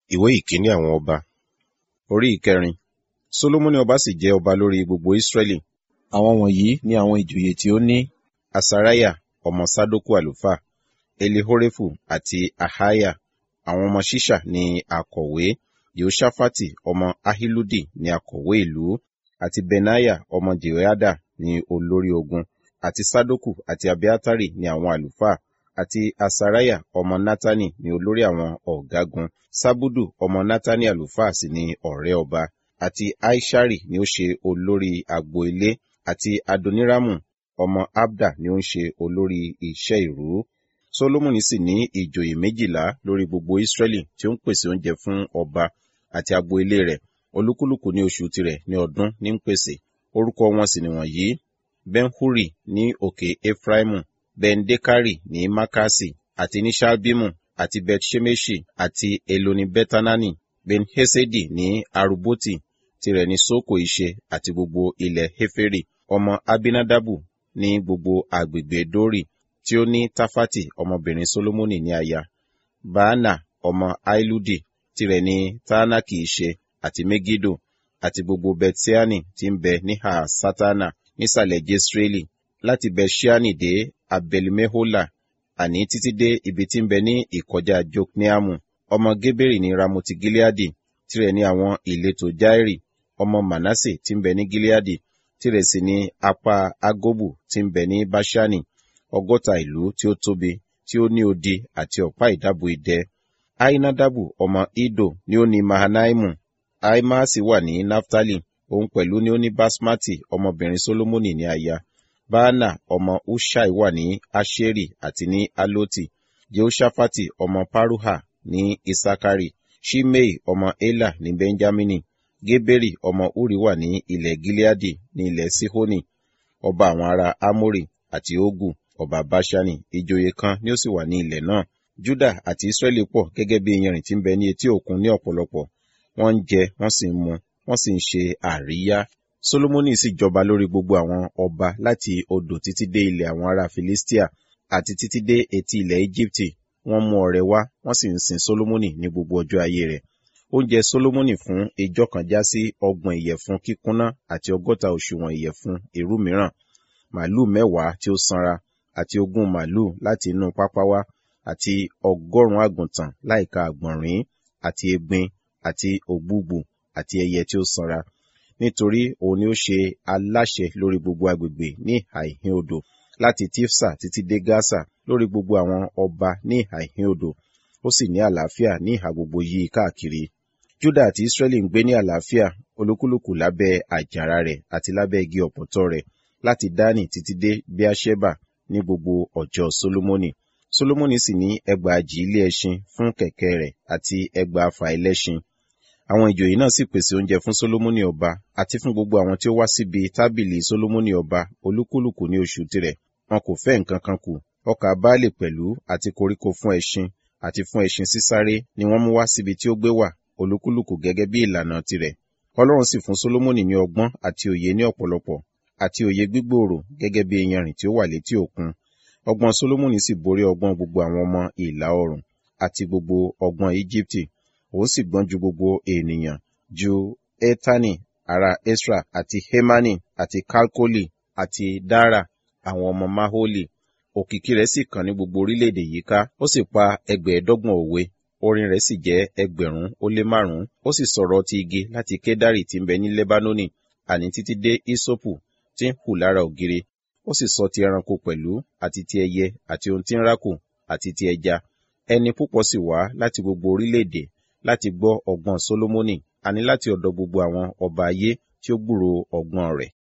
ìwé ìkíní àwọn ọba orí ìkẹrin solomoni ọba sì jẹ ọba lórí gbogbo israẹli àwọn wọ̀nyí ni àwọn ìjòyè tí ó ní asariah ọmọ sadoku àlùfáà elihorefu àti ahaya àwọn ọmọ ṣiṣa ni akọ̀wé yehoshaphat ọmọ ahiludi ni akọ̀wé ìlú àti benaya ọmọ jehoiada ni olórí ogun àti sadoku àti abiatari ni àwọn àlùfáà àti asariah ọmọ natani ni olórí àwọn ọ̀gágun sabudu ọmọ natani àlùfáà sì ni ọ̀rẹ́ ọba àti aishari ni ó ṣe olórí agbo ilé àti adoniramu ọmọ abda ni ó ń ṣe olórí iṣẹ́ ìrú solomoni sì ní ìjòyè méjìlá lórí gbogbo israẹli tí ó ń pèsè oúnjẹ fún ọba àti agbo ilé rẹ̀ olúkúlùkù ní oṣù tirẹ̀ ní ọdún ní ń pèsè orúkọ wọn sì nìwọ̀nyí benhuri ní òkè efraimu bendekari ní makasi àti ní shalbimu àti bethshemeshi àti eloni betanani benhesedi ní aruboti tirẹ̀ ní soko ìṣe àti gbogbo ilẹ̀ heferi ọmọ abinadabu ní gbogbo agbègbè dori tí ó ní tafati ọmọbìnrin solomoni ní aya baana ọmọ ailudi tirẹ̀ ní taanaki ìṣe àti megido àti gbogbo betiani tí ń bẹ níhà satana nísàlẹ̀ jesreeli láti bẹṣíánì dé abelimehola àní títí dé ibi tí ń bẹ ní ìkọjá jokneamu ọmọ geberi ní ramoti gileadi tirẹ̀ ní àwọn ìletò jairi ọmọ manase tí ń bẹ ní gileadi tirẹ̀ sì ní apá agobu tí ń bẹ ní bashani ọgọ́ta ìlú tí ó tóbi tí ó ní odi àti ọ̀pá ìdábò idẹ ainadabu ọmọ ido ni ó ní mahanaimu aimasi wà ní naftali òun pẹ̀lú ni ó ní basmati ọmọbìnrin solomoni ní aya baana ọmọ ushai wà ní asheri àti ní aloti jehoshaphat ọmọ paruha ní isakari shimei ọmọ ela ní benjamini geberi ọmọ uri wà ní ilẹ̀ gileadi ní ilẹ̀ sihoni ọba àwọn ará amori àti ogu ọba bashani ìjòyè kan ni ó sì wà ní ilẹ̀ náà juda àti israẹli pọ̀ gẹ́gẹ́ bí iyanrìn tí ń bẹ ní etí òkun ní ọ̀pọ̀lọpọ̀ wọ́n ń jẹ wọ́n sì ń mu wọ́n sì ń ṣe àríyá solomoni sì jọba lórí gbogbo àwọn ọba láti odò títí dé ilẹ̀ àwọn ará philistia àti títí dé etí ilẹ̀ egypti wọ́n mú ọrẹ wá wọ́n sì ń sin solomoni ní gbogbo ọjọ́ ayé rẹ̀ oúnjẹ solomoni fún ijọ́ kan já sí ọgbọ̀n ìyẹ̀fun kíkúnná àti ọgọ́ta òṣùwọ̀n ìyẹ̀fun èrú mìíràn màálù mẹ́wàá tí ó sanra àti ogún màálù láti inú pápá wá àti ọgọ́rùn-ún àgùntàn láìka àgbọ̀nrín àti egbin àti ògbúgbù àti ẹyẹ tí ó sanra nítorí òun ni ó ṣe aláṣẹ lórí gbogbo agbègbè ní ìhà ìhín odò láti tifsa títí dé gaza lórí gbogbo àwọn ọba ní ìhà ìhín odò ó sì ní àlàáfíà ní ìhà gbogbo yìí káàkiri juda àti israẹli ń gbé ní àlàáfíà olúkúlùkù lábẹ́ àjàrà rẹ̀ àti lábẹ́ igi ọ̀pọ̀tọ́ rẹ̀ láti dání títí dé beersheba ní gbogbo ọjọ́ solomoni solomoni sì ní ẹgbàajì ilé ẹṣin fún kẹ̀kẹ́ rẹ̀ àti ẹgbàáfà ẹlẹ́ṣin àwọn ìjòyè náà sì pèsè oúnjẹ fún solomoni ọba àti fún gbogbo àwọn tí ó wá síbi tábìlì solomoni ọba olúkúlùkù ní oṣù tirẹ̀ wọn kò fẹ́ nǹkan kan kù ọkà baálé pẹ̀lú àti koríko fún ẹṣin àti fún ẹṣin sísáré ni wọ́n mú wá síbi tí ó gbé wà olúkúlùkù gẹ́gẹ́ bí ìlànà tirẹ̀ ọlọ́run sì fún solomoni ní ọgbọ́n àti òye ní ọ̀pọ̀lọpọ̀ àti òye gbígbòòrò gẹ́gẹ́ bí iyanrìn tí ó wà létí òkun ọgbọ́n solomoni sì borí ọgbọ́n gbogbo àwọn ọmọ ìlà oòrùn àti gbogbo ọgbọ́n egypti òun sì gbọ́n ju gbogbo ènìyàn ju etani ará esra àti hemani àti kalkoli àti dara àwọn ọmọ maholi òkìkí rẹ̀ sì kàn ní gbogbo orílẹ̀-èdè yìí ká ó sì pa ẹgbẹ̀ẹ́dọ́gbọ̀n òwe orin rẹ̀ sì jẹ́ ẹgbẹ̀rún ó lé márùn-ún ó sì sọ̀rọ̀ ti igi láti kédárì tí ń bẹ ní lebanoni àní títí dé isopu tí ń hù lára ògiri ó sì sọ ti ẹranko pẹ̀lú àti ti ẹyẹ àti ohun tí ń rákò àti ti ẹja ẹni púpọ̀ sì wá láti gbogbo orílẹ̀-èdè láti gbọ́ ọgbọ́n solomoni àní láti ọ̀dọ̀ gbogbo àwọn ọba ayé tí ó gbúrò ọgbọ́n rẹ̀